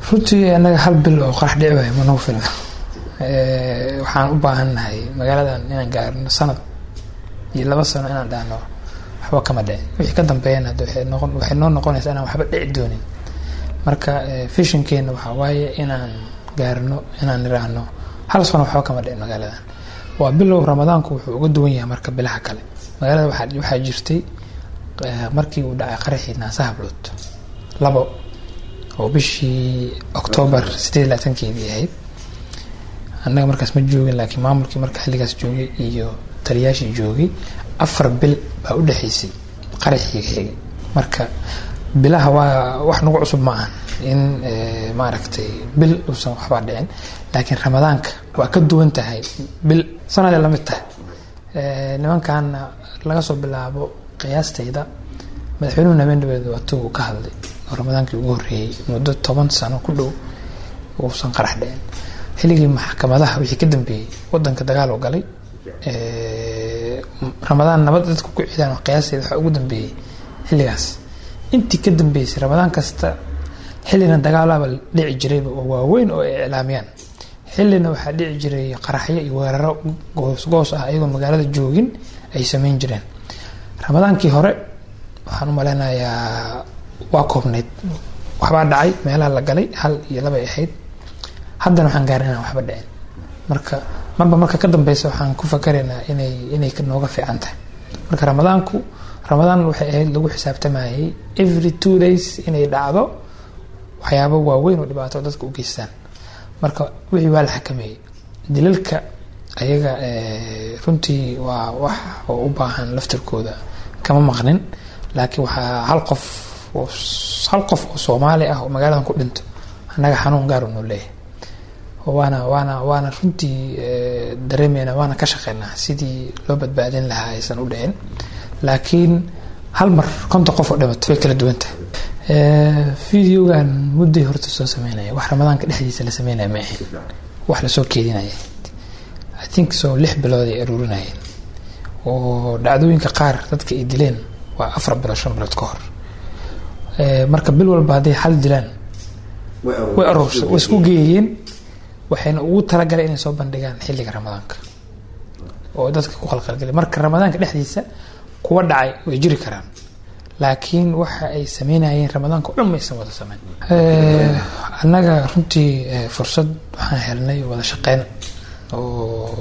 runtii annaga hal bil oo qarax dhici waaya ma nagu filna waxaan u baahannahay magaaladan inaan gaarno sanad iyo laba sano inaan dhahno waxba kama dhicin wixii ka dambeeyana waxay noo noqonaysaa inaan waxba dhici doonin marka fishinkeena waxaa waaye inaan gaarno inaan niraahno hal sano waxba kama dhicin magaaladan waa bilow ramadaanku wuxuu uga duwan yahay marka bilaha kale magaalada waxaa jirtay markii uu dhacay qaraxii naasahablood labo oo bishii octoobar sideed labaatankeedii ahayd annaga markaas ma joogin laakiin maamulkii marka xilligaas joogay iyo taliyaashii joogay afar bil baa u dhexaysay qaraxii xigay marka bilaha waa wax nagu cusub ma ahan in maaragtay bil uusan waxbaa dhicin laakiin ramadaanka waa ka duwan tahay bil sanaday la mid tahay nimankaana laga soo bilaabo qiyaastayda madaxweynuhu habeendabeed waatu ka hadlay oo ramadaankii ugu horreeyey muddo toban sano ku dhow uusan qarax dhicin xilligii maxkamadaha wixii ka dambeeyey wadanka dagaal oo galay ramadaan nabad dadku ku cidaan qiyaastayda waxaa ugu dambeeyey xilligaas intii ka dambeysay ramadaan kasta xillina dagaalaba dhici jirayba oo waaweyn oo ay iclaamiyaan xillina waxaa dhici jiray qaraxyo iyo weeraro goosgoos ah ayagoo magaalada joogin ay sameyn jireen ramadaankii hore waxaan u maleynayaa waa koobnayd waxbaa dhacay meelaha la galay hal iyo labay ahayd haddana waxaan gaarin inaan waxba dhicin marka marba marka ka dambeysa waxaan ku fakaraynaa inay inay nooga fiican tahay marka ramadaanku ramadaan waxay ahayd lagu xisaabtamayay every two days inay dhacdo waxyaabo waaweyn oo dhibaato dadka u geystaan marka wixii waa la xakameeyey dilalka ayaga runtii waa wax oo u baahan laftirkooda kama maqnin laakiin waxaa hal qof hal qof oo soomaali ah oo magaaladan ku dhinto annaga xanuun gaar noo leeyahay waana waana waana runtii dareemeyna waana ka shaqeynaa sidii loo badbaadin lahaa aysan u dhicin laakiin hal mar konta qof oo dhimato way kala duwan tahay videogan mudday horta soo sameynaya wax ramadaanka dhexdiisa la sameynaya ma ahayn wax lasoo keedinaya i think so lix bilood ay aruurinayeen oo dhacdooyinka qaar dadka ay dileen waa afar bilood shan bilood ka hor marka bil walba hadday hal dilaan way aruursa way isku geeyeen waxayna ugu talagalay inay soo bandhigaan xilliga ramadaanka oo dadka ku qalqalgelay marka ramadaanka dhexdiisa kuwa dhacay way jiri karaan laakiin waxa ay sameynayeen ramadaanka o dhan maysan wada sameyn annaga runtii fursad waxaan helnay wada shaqeyn oo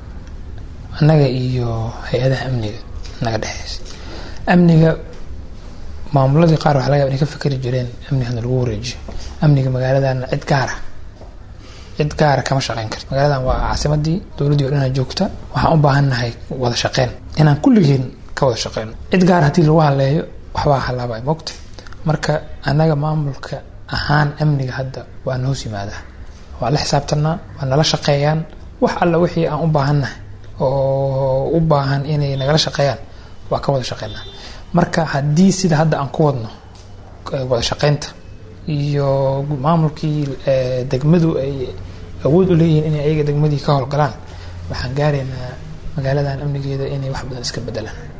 annaga iyo hay-adaha amniga naga dhexeysa amniga maamuladii qaar waxa laga yaba inay ka fikeri jireen amnigana lagu wareejiyo amniga magaaladan cid gaara cid gaara kama shaqeyn karto magaaladan waa caasimadii dowladdii o dhanaa joogta waxaan u baahannahay wada shaqeyn inaan kulligeen ka wada shaqeyno cid gaar haddii lagu haleeyo waxbaa halaabay mogta marka annaga maamulka ahaan amniga hadda waa na hoos yimaadaa waa la xisaabtanaa waa nala shaqeeyaan wax alla wixii aan u baahannahay oo u baahan inay nagala shaqeeyaan waa ka wada shaqeynaa marka haddii sida hadda aan ku wadno wada shaqeynta iyo maamulkii degmadu ay awood u leeyihiin inay ayaga degmadii ka howlgalaan waxaan gaaraynaa magaaladan amnigeeda inay wax badan iska bedelaan